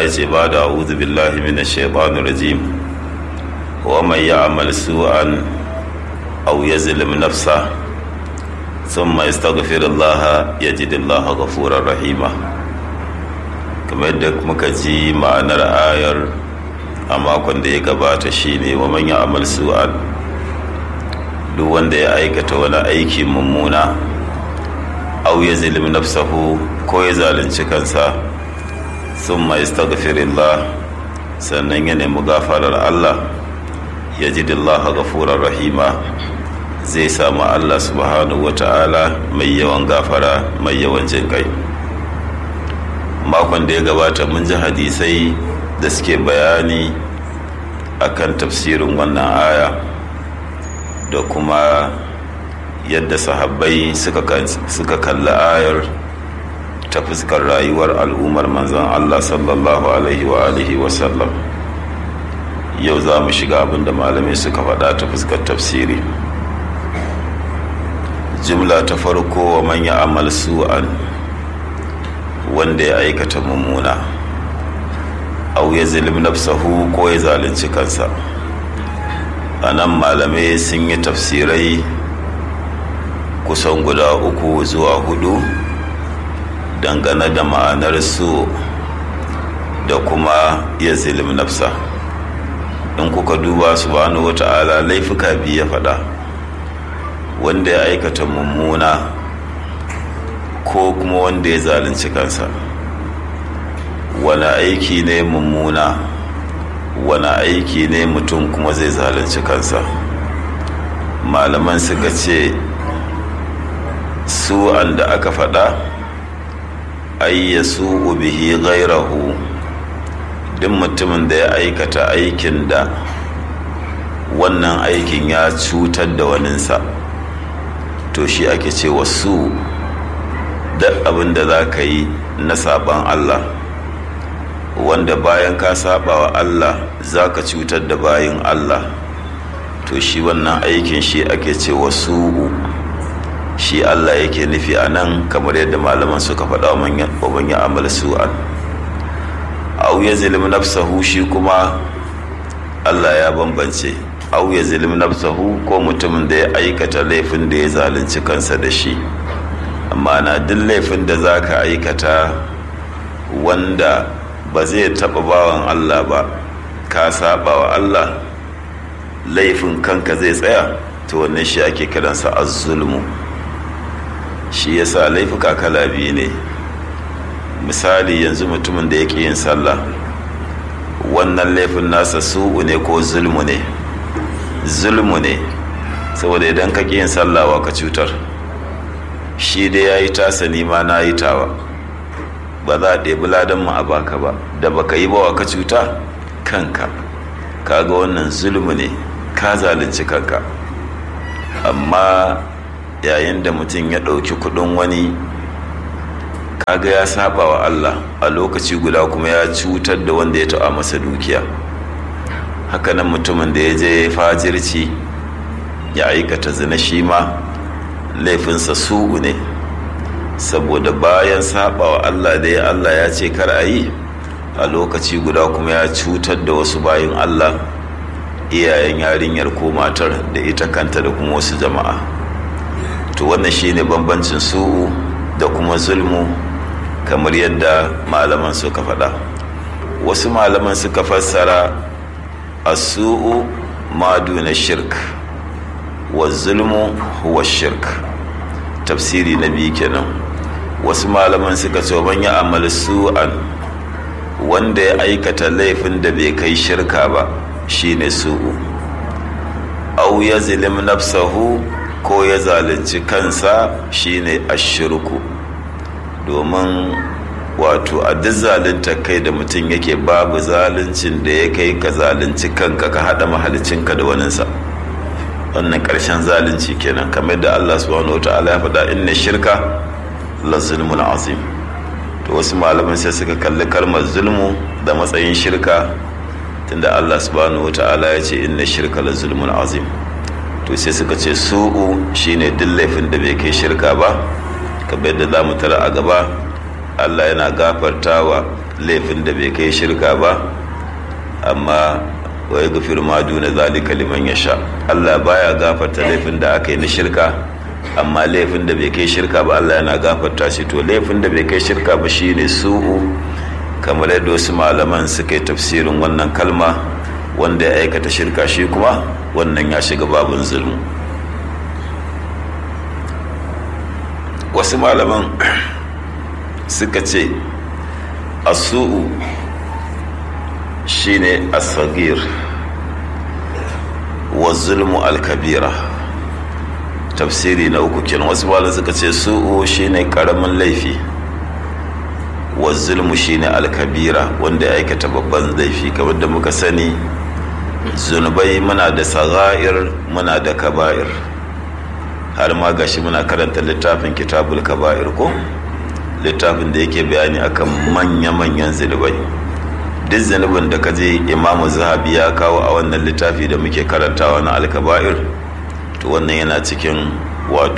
ce ba da a'udhu billahi minash shaitanir rajim wa man ya'mal su'an aw yazlim nafsa thumma yastaghfir Allah yajid Allah ghafurar rahima kamar yadda muka ji ma'anar ayar a makon da ya gabata shine wa man ya'mal su'an duk wanda ya aikata wani aiki mummuna aw yazlim nafsahu ko ya zalunci kansa thumma yastaghfirillah sannan ya nemi gafarar Allah ya ji dillaha gafurar rahima zai samu Allah subhanahu wa ta'ala mai yawan gafara mai yawan jin kai makon da ya gabata mun ji hadisai da suke bayani akan tafsirin wannan aya da kuma yadda sahabbai suka kalli ayar ta fuskar rayuwar al'ummar manzon Allah sallallahu alaihi wa alihi wa sallam yau za mu shiga abin da malamai suka faɗa ta fuskar tafsiri jimla ta farko wa manya amal su'an wanda ya aikata mummuna au ya zilim nafsahu ko ya zalunci kansa a nan malamai sun yi tafsirai kusan guda uku zuwa hudu dangane da ma'anar su da kuma ya zilim nafsa in kuka duba subhanahu wata'ala laifuka biyu ya faɗa wanda ya aikata mummuna ko kuma wanda ya zalunci kansa wani aiki ne mummuna wani aiki ne mutum kuma zai zalunci kansa malaman suka ce su da aka faɗa ayyasu bihi gairahu duk mutumin da ya aikata aikin da wannan aikin ya cutar da waninsa to shi ake ce wasu duk abin da za ka yi na saban Allah wanda bayan ka saba wa Allah za ka cutar da bayin Allah to shi wannan aikin shi ake ce wasu shi Allah yake nufi a nan kamar yadda malaman suka faɗa wa manyan amal su'an au ya zilim nafsahu shi kuma Allah ya bambance au ya zilim nafsahu ko mutumin da ya aikata laifin da ya zalunci kansa da shi amma na duk laifin da za ka aikata wanda ba zai taɓa bawan Allah ba ka saba wa Allah laifin kanka zai tsaya to wannan shi ake kiransa az-zulmu shi yasa laifuka kala biyu ne misali yanzu mutumin da yake yin sallah wannan laifin nasa su'u ne ko zulmu ne zulmu ne saboda idan ka yin sallah wa ka cutar shi dai ya yi tasa nima na yi tawa ba za a ɗebi ladan mu a baka ba da baka yi ba wa ka cuta kanka kaga wannan zulmu ne ka zalunci kanka amma yayin da mutum ya ɗauki kuɗin wani kaga ya saba wa Allah a lokaci guda kuma ya cutar da wanda ya taɓa masa dukiya hakanan mutumin da ya je fajirci ya aikata zina shi ma laifinsa su'u ne saboda bayan saba wa Allah da ya Allah ya ce kar a yi a lokaci guda kuma ya cutar da wasu bayin Allah iyayen yarinyar ko matar da ita kanta da kuma wasu jama'a to wannan shine bambancin su'u da kuma zulmu kamar yadda malaman suka faɗa wasu malaman suka fassara asu'u maduna shirk wa zulmu huwa shirk tafsiri na biyu kenan wasu malaman suka ce man ya amal su'an wanda ya aikata laifin da bai kai shirka ba shine su'u au ya zilim nafsahu ko ya zalunci kansa shine ashirku domin wato a duk zalunta kai da mutum yake babu zaluncin da ya kai ka zalunci kanka ka haɗa mahalicinka da waninsa wannan ƙarshen zalunci kenan kamar da Allah subhanahu wa ta'ala ya faɗa inna shirka la zulmun azim to wasu malaman sai suka kalli kalmar zulmu da matsayin shirka tunda Allah subhanahu wa ta'ala ya ce inna shirka la zulmun azim to sai suka ce su'u shine duk laifin da bai kai shirka ba kamar yadda za mu tara a gaba Allah yana gafartawa laifin da bai kai shirka ba amma wa ya gafir ma duna zalika liman ya sha Allah baya gafarta laifin da aka yi na shirka amma laifin da bai kai shirka ba Allah yana gafarta shi to laifin da bai kai shirka ba shine su'u kamar yadda wasu malaman suka yi tafsirin wannan kalma wanda ya aikata shirka shi kuma wannan ya shiga babin zulmu wasu malaman suka ce asu'u shine asagir wa zulmu alkabira tafsiri na uku kenan wasu malaman suka ce su'u shine karamin laifi wa zulmu shine alkabira wanda ya aikata babban laifi kamar da muka sani zunubai muna da saga'ir muna da kaba'ir har ma gashi muna karanta littafin kitabul kaba'ir ko littafin da yake bayani akan manya-manyan zunubai duk zunubin da ka je imamu zahabi ya kawo a wannan littafi da muke karantawa na alkaba'ir to wannan yana cikin wato